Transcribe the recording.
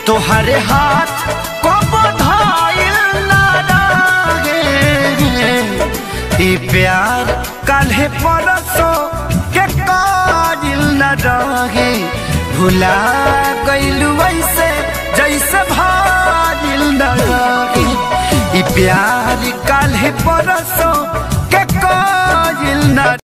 तोहरे हाथ को बधाइल ना रहे ई प्यार काल्हे परसो के काजिल न रहे भुला गइलू ऐसे जैसे भाजिल न रहे ई प्यार काल्हे परसो के काजिल न